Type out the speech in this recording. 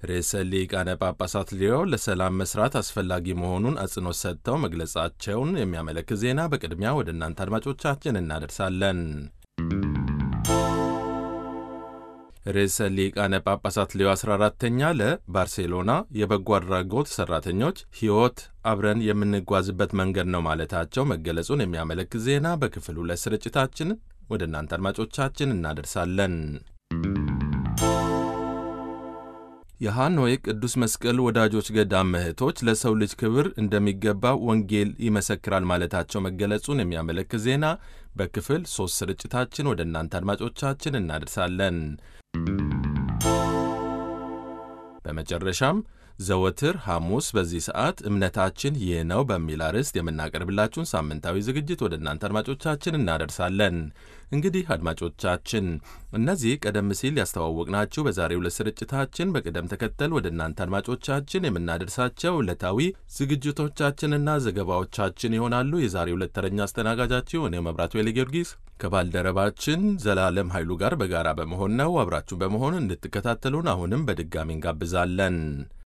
ርዕሰ ሊቃነ ጳጳሳት ሊዮ ለሰላም መስራት አስፈላጊ መሆኑን አጽንኦት ሰጥተው መግለጻቸውን የሚያመለክት ዜና በቅድሚያ ወደ እናንተ አድማጮቻችን እናደርሳለን። ርዕሰ ሊቃነ ጳጳሳት ሊዮ 14ተኛ ለባርሴሎና የበጎ አድራጎት ሠራተኞች ሕይወት አብረን የምንጓዝበት መንገድ ነው ማለታቸው መገለጹን የሚያመለክት ዜና በክፍል ሁለት ስርጭታችን ወደ እናንተ አድማጮቻችን እናደርሳለን። የሃኖይ ቅዱስ መስቀል ወዳጆች ገዳም እህቶች ለሰው ልጅ ክብር እንደሚገባ ወንጌል ይመሰክራል ማለታቸው መገለጹን የሚያመለክት ዜና በክፍል ሦስት ስርጭታችን ወደ እናንተ አድማጮቻችን እናደርሳለን። በመጨረሻም ዘወትር ሐሙስ በዚህ ሰዓት እምነታችን ይህ ነው በሚል አርዕስት የምናቀርብላችሁን ሳምንታዊ ዝግጅት ወደ እናንተ አድማጮቻችን እናደርሳለን። እንግዲህ አድማጮቻችን እነዚህ ቀደም ሲል ያስተዋወቅናችሁ በዛሬው ዕለት ስርጭታችን በቅደም ተከተል ወደ እናንተ አድማጮቻችን የምናደርሳቸው ዕለታዊ ዝግጅቶቻችንና ዘገባዎቻችን ይሆናሉ። የዛሬው ዕለት ተረኛ አስተናጋጃችሁ እኔ መብራቱ ኃይለ ጊዮርጊስ ከባልደረባችን ዘላለም ኃይሉ ጋር በጋራ በመሆን ነው። አብራችሁ በመሆን እንድትከታተሉን አሁንም በድጋሚ እንጋብዛለን።